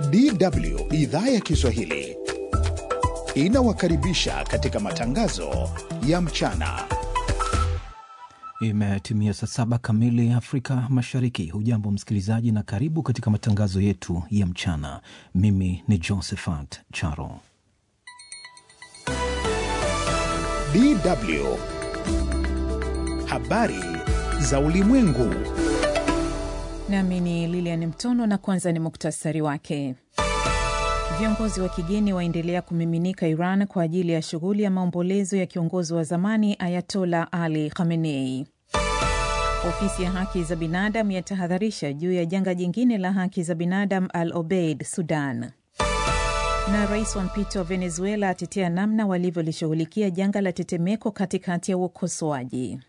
DW idhaa ya Kiswahili inawakaribisha katika matangazo ya mchana. Imetimia saa saba kamili Afrika Mashariki. Hujambo msikilizaji, na karibu katika matangazo yetu ya mchana. Mimi ni Josephat Charo. DW habari za ulimwengu. Nami ni Lilian Mtono na kwanza ni muktasari wake. Viongozi wa kigeni waendelea kumiminika Iran kwa ajili ya shughuli ya maombolezo ya kiongozi wa zamani Ayatola Ali Khamenei. Ofisi ya haki za binadamu yatahadharisha juu ya janga jingine la haki za binadamu Al Obeid, Sudan. Na rais wa mpito wa Venezuela atetea namna walivyolishughulikia janga la tetemeko katikati ya ukosoaji.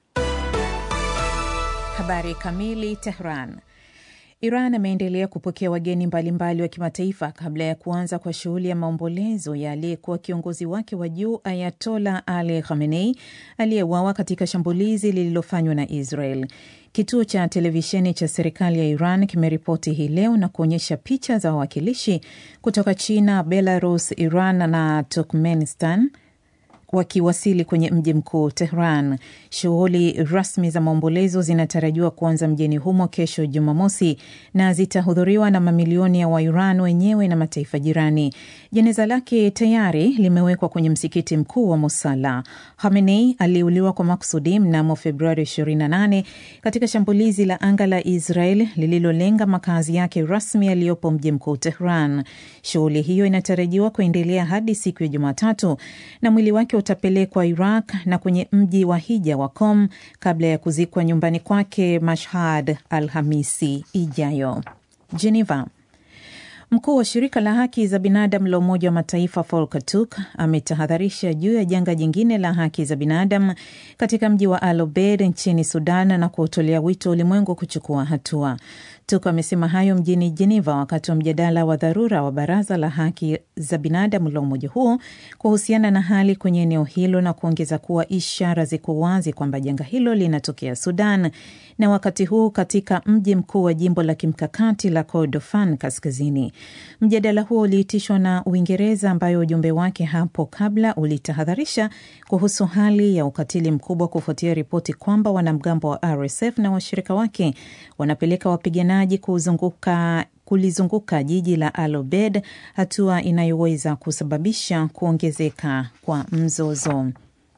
Habari kamili. Tehran. Iran ameendelea kupokea wageni mbalimbali wa kimataifa kabla ya kuanza kwa shughuli ya maombolezo ya aliyekuwa kiongozi wake wa juu Ayatola Ali Khamenei aliyeuawa katika shambulizi lililofanywa na Israel. Kituo cha televisheni cha serikali ya Iran kimeripoti hii leo na kuonyesha picha za wawakilishi kutoka China, Belarus, Iran na Turkmenistan wakiwasili kwenye mji mkuu Tehran. Shughuli rasmi za maombolezo zinatarajiwa kuanza mjini humo kesho Jumamosi na zitahudhuriwa na mamilioni ya Wairan wenyewe na mataifa jirani. Jeneza lake tayari limewekwa kwenye msikiti mkuu wa Musala. Khamenei aliuliwa kwa makusudi mnamo Februari 28 katika shambulizi la anga la Israel lililolenga makazi yake rasmi yaliyopo mji mkuu Tehran. Shughuli hiyo inatarajiwa kuendelea hadi siku ya Jumatatu na mwili wake utapelekwa Iraq na kwenye mji wa hija wa Qom kabla ya kuzikwa nyumbani kwake Mashhad Alhamisi ijayo. Geneva. Mkuu wa shirika la haki za binadamu la Umoja wa Mataifa Volker Turk ametahadharisha juu ya janga jingine la haki za binadamu katika mji wa Al Obeid nchini Sudan na kuutolea wito ulimwengu kuchukua hatua. Turk amesema hayo mjini Geneva wakati wa mjadala wa dharura wa Baraza la Haki za Binadamu la umoja huo kuhusiana na hali kwenye eneo hilo na kuongeza kuwa ishara ziko wazi kwamba janga hilo linatokea Sudan na wakati huu katika mji mkuu wa jimbo la kimkakati la Kordofan kaskazini. Mjadala huo uliitishwa na Uingereza ambayo ujumbe wake hapo kabla ulitahadharisha kuhusu hali ya ukatili mkubwa kufuatia ripoti kwamba wanamgambo wa RSF na washirika wake wanapeleka wapiganaji kuzunguka kulizunguka jiji la Al Obeid, hatua inayoweza kusababisha kuongezeka kwa mzozo.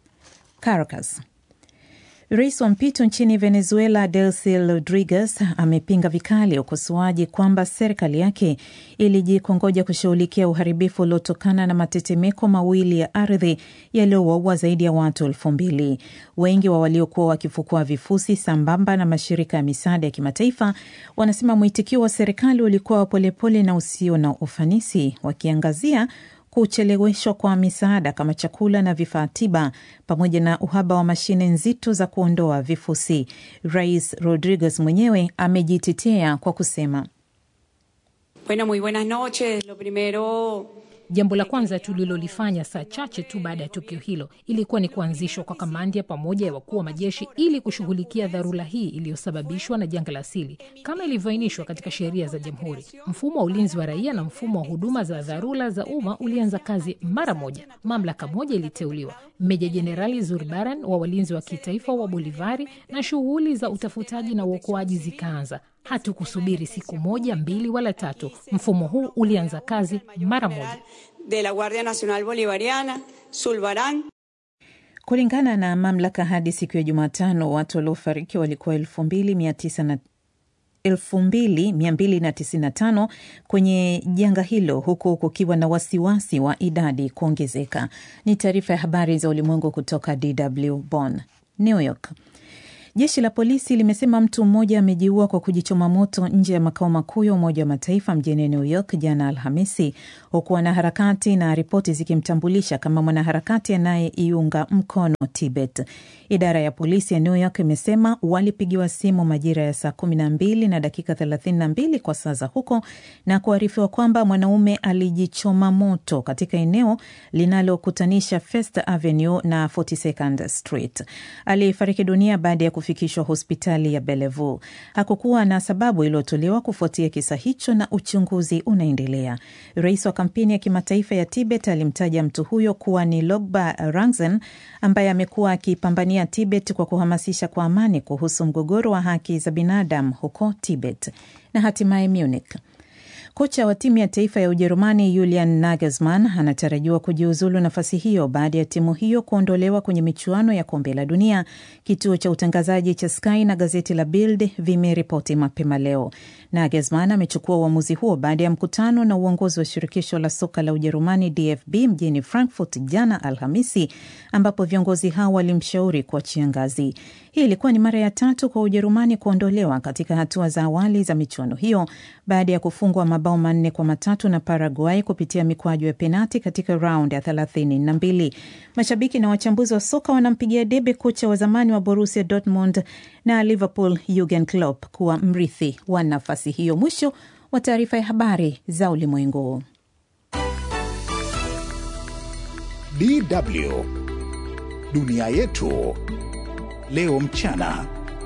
Caracas. Rais wa mpito nchini Venezuela Delcy Rodriguez amepinga vikali ukosoaji kwamba serikali yake ilijikongoja kushughulikia uharibifu uliotokana na matetemeko mawili ya ardhi yaliyowaua zaidi ya watu elfu mbili. Wengi wa waliokuwa wakifukua vifusi sambamba na mashirika ya misaada ya kimataifa wanasema mwitikio wa serikali ulikuwa wa polepole na usio na ufanisi, wakiangazia kucheleweshwa kwa misaada kama chakula na vifaa tiba pamoja na uhaba wa mashine nzito za kuondoa vifusi. Rais Rodriguez mwenyewe amejitetea kwa kusema Bueno, muy buenas noches. Lo primero Jambo la kwanza tulilolifanya saa chache tu baada ya tukio hilo ilikuwa ni kuanzishwa kwa kamandi ya pamoja ya wakuu wa majeshi ili kushughulikia dharura hii iliyosababishwa na janga la asili kama ilivyoainishwa katika sheria za jamhuri. Mfumo wa ulinzi wa raia na mfumo wa huduma za dharura za umma ulianza kazi mara moja. Mamlaka moja iliteuliwa, Meja Jenerali Zurbaran wa walinzi wa kitaifa wa Bolivari, na shughuli za utafutaji na uokoaji zikaanza. Hatukusubiri siku moja, mbili wala tatu. Mfumo huu ulianza kazi mara moja. de la Guardia Nacional Bolivariana, Zulbarán. Kulingana na mamlaka, hadi siku ya Jumatano watu waliofariki walikuwa elfu mbili mia tisa na 2295 kwenye janga hilo huku kukiwa na wasiwasi wa idadi kuongezeka. Ni taarifa ya habari za ulimwengu kutoka DW Bonn. New York. Jeshi la polisi limesema mtu mmoja amejiua kwa kujichoma moto nje ya makao makuu ya Umoja wa Mataifa mjini New York jana Alhamisi, huku wanaharakati na ripoti zikimtambulisha kama mwanaharakati anayeiunga mkono Tibet. Idara ya polisi ya New York imesema walipigiwa simu majira ya saa kumi na mbili na dakika thelathini na mbili kwa saa za huko na kuarifiwa kwamba mwanaume alijichoma moto katika eneo linalokutanisha First Avenue na 42nd Street. Alifariki dunia baada ya kufikishwa hospitali ya Bellevue. Hakukuwa na sababu iliyotolewa kufuatia kisa hicho na uchunguzi unaendelea. Rais wa kampeni ya kimataifa ya Tibet alimtaja mtu huyo kuwa ni Logba Rangzen ambaye amekuwa akipambania Tibet kwa kuhamasisha kwa amani kuhusu mgogoro wa haki za binadamu huko Tibet. Na hatimaye Munich. Kocha wa timu ya taifa ya Ujerumani Julian Nagelsmann anatarajiwa kujiuzulu nafasi hiyo baada ya timu hiyo kuondolewa kwenye michuano ya kombe la dunia. Kituo cha utangazaji cha Sky na gazeti la Bild vimeripoti mapema leo. Nagelsmann amechukua uamuzi huo baada ya mkutano na uongozi wa shirikisho la soka la Ujerumani DFB mjini Frankfurt jana Alhamisi, ambapo viongozi hao walimshauri kuachia ngazi. Hii ilikuwa ni mara ya tatu kwa Ujerumani kuondolewa katika hatua za awali za michuano hiyo baada ya kufungwa mabao manne kwa matatu na Paraguay kupitia mikwaju ya penati katika raundi ya thelathini na mbili. Mashabiki na wachambuzi wa soka wanampigia debe kocha wa zamani wa Borussia Dortmund na Liverpool Jurgen Klopp kuwa mrithi wa nafasi hiyo. Mwisho wa taarifa ya habari za ulimwengu. DW dunia yetu leo mchana.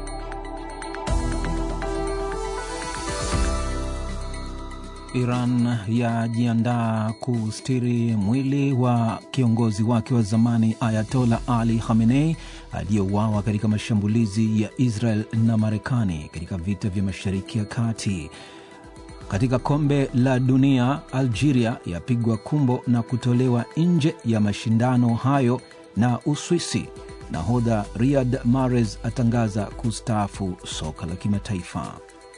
Iran yajiandaa kustiri mwili wa kiongozi wake wa zamani Ayatola Ali Khamenei aliyeuawa katika mashambulizi ya Israel na Marekani katika vita vya Mashariki ya Kati. Katika kombe la dunia, Algeria yapigwa kumbo na kutolewa nje ya mashindano hayo na Uswisi. Nahodha Riyad Mahrez atangaza kustaafu soka la kimataifa.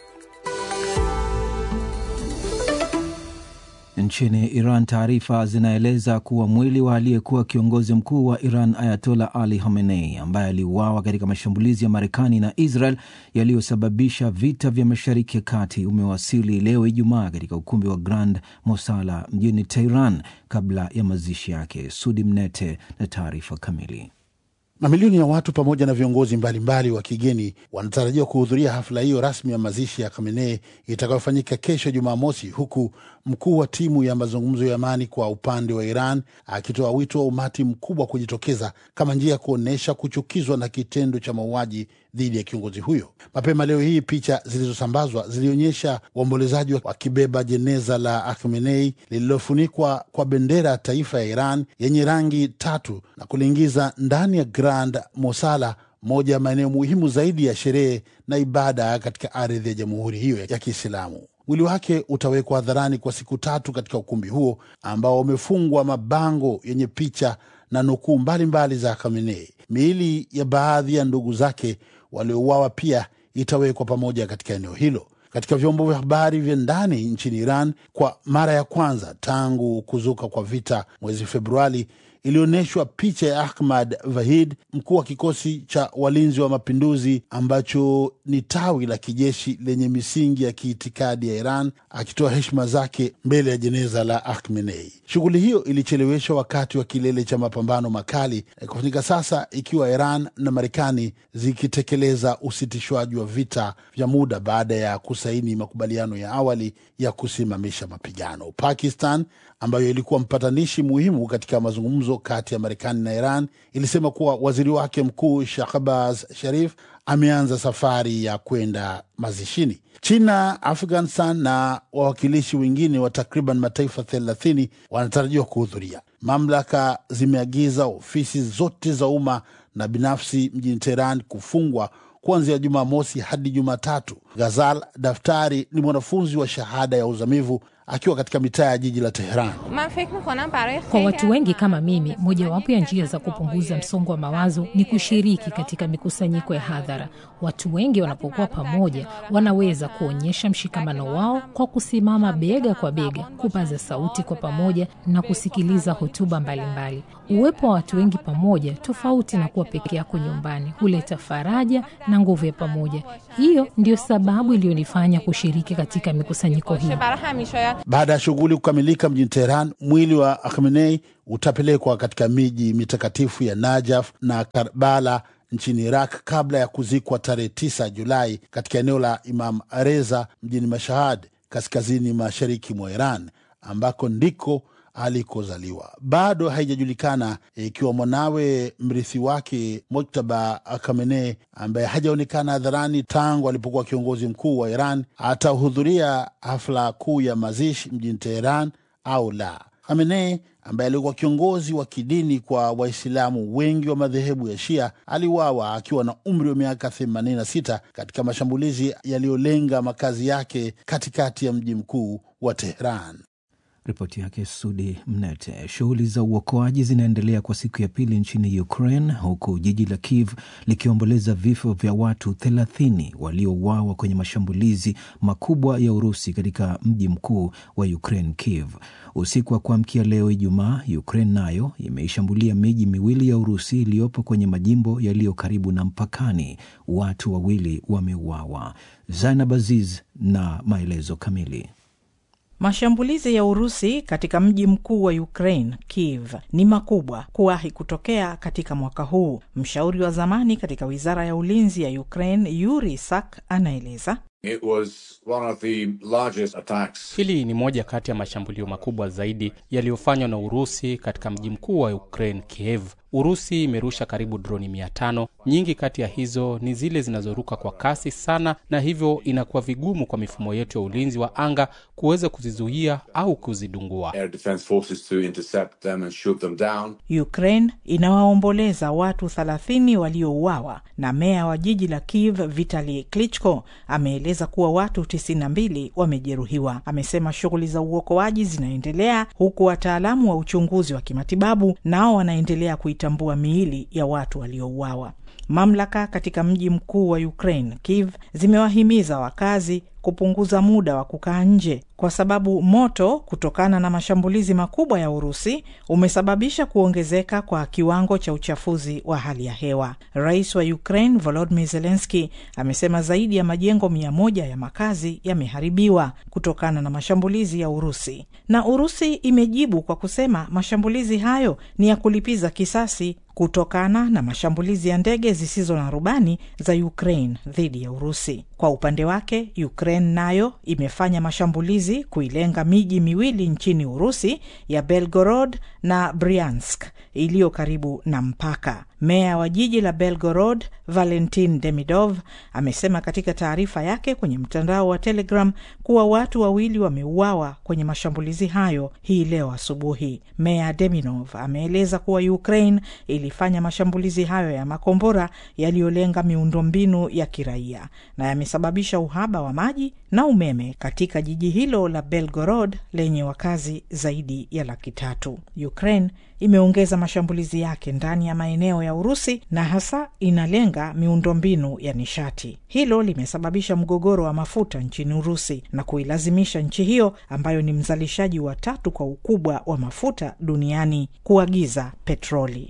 Nchini Iran, taarifa zinaeleza kuwa mwili wa aliyekuwa kiongozi mkuu wa Iran Ayatola Ali Khamenei, ambaye aliuawa katika mashambulizi ya Marekani na Israel yaliyosababisha vita vya Mashariki ya Kati, umewasili leo Ijumaa katika ukumbi wa Grand Mosala mjini Tehran kabla ya mazishi yake. Sudi Mnete na taarifa kamili. Mamilioni ya watu pamoja na viongozi mbalimbali wa kigeni wanatarajiwa kuhudhuria hafla hiyo rasmi ya mazishi ya Khamenei itakayofanyika kesho Jumamosi, huku mkuu wa timu ya mazungumzo ya amani kwa upande wa Iran akitoa wito wa umati mkubwa kujitokeza kama njia ya kuonyesha kuchukizwa na kitendo cha mauaji dhidi ya kiongozi huyo. Mapema leo hii, picha zilizosambazwa zilionyesha waombolezaji wakibeba jeneza la Khamenei lililofunikwa kwa bendera ya taifa ya Iran yenye rangi tatu na kuliingiza ndani ya Grand Mosala, moja ya maeneo muhimu zaidi ya sherehe na ibada katika ardhi ya jamhuri hiyo ya Kiislamu. Mwili wake utawekwa hadharani kwa siku tatu katika ukumbi huo ambao umefungwa mabango yenye picha na nukuu mbalimbali za Khamenei. Miili ya baadhi ya ndugu zake waliouawa pia itawekwa pamoja katika eneo hilo. Katika vyombo vya habari vya ndani nchini Iran, kwa mara ya kwanza tangu kuzuka kwa vita mwezi Februari, ilionyeshwa picha ya Ahmad Vahid, mkuu wa kikosi cha walinzi wa mapinduzi ambacho ni tawi la kijeshi lenye misingi ya kiitikadi ya Iran, akitoa heshima zake mbele ya jeneza la Khamenei. Shughuli hiyo ilicheleweshwa wakati wa kilele cha mapambano makali kufanyika sasa, ikiwa Iran na Marekani zikitekeleza usitishwaji wa vita vya muda baada ya kusaini makubaliano ya awali ya kusimamisha mapigano. Pakistan ambayo ilikuwa mpatanishi muhimu katika mazungumzo kati ya Marekani na Iran ilisema kuwa waziri wake mkuu Shahbaz Sharif ameanza safari ya kwenda mazishini. China, Afghanistan na wawakilishi wengine wa takriban mataifa thelathini wanatarajiwa kuhudhuria. Mamlaka zimeagiza ofisi zote za umma na binafsi mjini Teheran kufungwa kuanzia Jumamosi hadi Jumatatu. Ghazal Daftari ni mwanafunzi wa shahada ya uzamivu akiwa katika mitaa ya jiji la Teheran. Kwa watu wengi kama mimi, mojawapo ya njia za kupunguza msongo wa mawazo ni kushiriki katika mikusanyiko ya hadhara. Watu wengi wanapokuwa pamoja, wanaweza kuonyesha mshikamano wao kwa kusimama bega kwa bega, kupaza sauti kwa pamoja na kusikiliza hotuba mbalimbali. Uwepo wa watu wengi pamoja, tofauti na kuwa peke yako nyumbani, huleta faraja na nguvu ya pamoja. Hiyo ndiyo sababu iliyonifanya kushiriki katika mikusanyiko hii. Baada ya shughuli kukamilika mjini Teheran, mwili wa Khamenei utapelekwa katika miji mitakatifu ya Najaf na Karbala nchini Iraq kabla ya kuzikwa tarehe 9 Julai katika eneo la Imam Reza mjini Mashahad, kaskazini mashariki mwa Iran, ambako ndiko alikozaliwa. Bado haijajulikana ikiwa mwanawe mrithi wake Mojtaba Khamenei, ambaye hajaonekana hadharani tangu alipokuwa kiongozi mkuu wa Iran, atahudhuria hafla kuu ya mazishi mjini Teheran au la. Khamenei ambaye alikuwa kiongozi wa kidini kwa Waislamu wengi wa madhehebu ya Shia aliuawa akiwa na umri wa miaka 86 katika mashambulizi yaliyolenga makazi yake katikati ya mji mkuu wa Teheran. Ripoti yake Sudi Mnete. Shughuli za uokoaji zinaendelea kwa siku ya pili nchini Ukraine, huku jiji la Kiev likiomboleza vifo vya watu thelathini waliouawa kwenye mashambulizi makubwa ya Urusi katika mji mkuu wa Ukraine, Kiev. Usiku wa kuamkia leo Ijumaa, Ukraine nayo imeishambulia miji miwili ya Urusi iliyopo kwenye majimbo yaliyo karibu na mpakani. Watu wawili wameuawa. Zainab Aziz na maelezo kamili. Mashambulizi ya Urusi katika mji mkuu wa Ukraine, Kiev, ni makubwa kuwahi kutokea katika mwaka huu. Mshauri wa zamani katika wizara ya ulinzi ya Ukraine, Yuri Sak, anaeleza It was one of the largest attacks. Hili ni moja kati ya mashambulio makubwa zaidi yaliyofanywa na Urusi katika mji mkuu wa Ukraine, Kiev. Urusi imerusha karibu droni mia tano. Nyingi kati ya hizo ni zile zinazoruka kwa kasi sana, na hivyo inakuwa vigumu kwa mifumo yetu ya ulinzi wa anga kuweza kuzizuia au kuzidungua. Air defense forces to intercept them and shoot them down. Ukraine inawaomboleza watu 30 waliouawa na meya wa jiji la Kiev Vitali Klitschko ameeleza kuwa watu 92 wamejeruhiwa. Amesema shughuli za uokoaji zinaendelea huku wataalamu wa uchunguzi wa kimatibabu nao wanaendelea kuitambua miili ya watu waliouawa. Mamlaka katika mji mkuu wa Ukraine, Kiev, zimewahimiza wakazi kupunguza muda wa kukaa nje kwa sababu moto kutokana na mashambulizi makubwa ya Urusi umesababisha kuongezeka kwa kiwango cha uchafuzi wa hali ya hewa. Rais wa Ukraine Volodymyr Zelensky amesema zaidi ya majengo mia moja ya makazi yameharibiwa kutokana na mashambulizi ya Urusi, na Urusi imejibu kwa kusema mashambulizi hayo ni ya kulipiza kisasi kutokana na mashambulizi ya ndege zisizo na rubani za Ukraine dhidi ya Urusi. Kwa upande wake, Ukraine nayo imefanya mashambulizi kuilenga miji miwili nchini Urusi ya Belgorod na Bryansk iliyo karibu na mpaka. Meya wa jiji la Belgorod Valentin Demidov amesema katika taarifa yake kwenye mtandao wa Telegram kuwa watu wawili wameuawa kwenye mashambulizi hayo hii leo asubuhi. Meya Demidov ameeleza kuwa Ukraine ilifanya mashambulizi hayo ya makombora yaliyolenga miundombinu ya kiraia na yamesababisha uhaba wa maji na umeme katika jiji hilo la Belgorod lenye wakazi zaidi ya laki tatu. Ukraine imeongeza mashambulizi yake ndani ya maeneo ya Urusi na hasa inalenga miundombinu ya nishati. Hilo limesababisha mgogoro wa mafuta nchini Urusi na kuilazimisha nchi hiyo ambayo ni mzalishaji wa tatu kwa ukubwa wa mafuta duniani kuagiza petroli.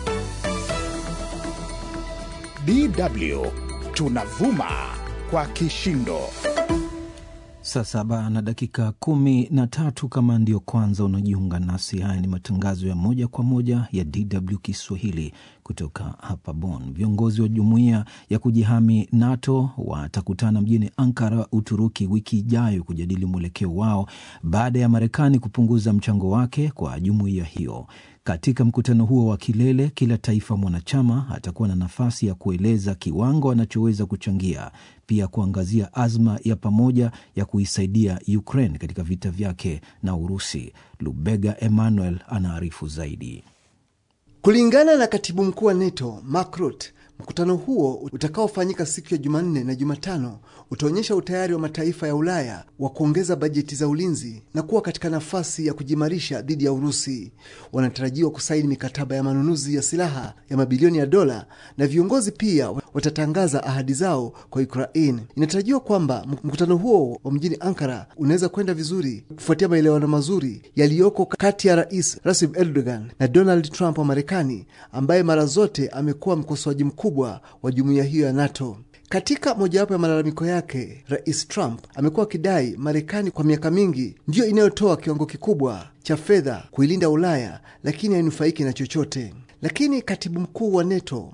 DW tunavuma kwa kishindo. Saa saba na dakika kumi na tatu. Kama ndio kwanza unajiunga nasi, haya ni matangazo ya moja kwa moja ya DW Kiswahili kutoka hapa Bonn. Viongozi wa jumuiya ya kujihami NATO watakutana mjini Ankara, Uturuki, wiki ijayo kujadili mwelekeo wao baada ya Marekani kupunguza mchango wake kwa jumuiya hiyo. Katika mkutano huo wa kilele, kila taifa mwanachama atakuwa na nafasi ya kueleza kiwango anachoweza kuchangia, pia kuangazia azma ya pamoja ya kuisaidia Ukraine katika vita vyake na Urusi. Lubega Emmanuel anaarifu zaidi. Kulingana na katibu mkuu wa NATO Mark Rutte, mkutano huo utakaofanyika siku ya Jumanne na Jumatano utaonyesha utayari wa mataifa ya Ulaya wa kuongeza bajeti za ulinzi na kuwa katika nafasi ya kujimarisha dhidi ya Urusi. Wanatarajiwa kusaini mikataba ya manunuzi ya silaha ya mabilioni ya dola, na viongozi pia watatangaza ahadi zao kwa Ukraine. Inatarajiwa kwamba mkutano huo wa mjini Ankara unaweza kwenda vizuri kufuatia maelewano mazuri yaliyoko kati ya Rais Recep Erdogan na Donald Trump wa Marekani, ambaye mara zote amekuwa mkosoaji mkubwa wa jumuiya hiyo ya NATO. Katika mojawapo ya malalamiko yake, Rais Trump amekuwa akidai Marekani kwa miaka mingi ndiyo inayotoa kiwango kikubwa cha fedha kuilinda Ulaya, lakini hainufaiki na chochote. Lakini katibu mkuu wa NATO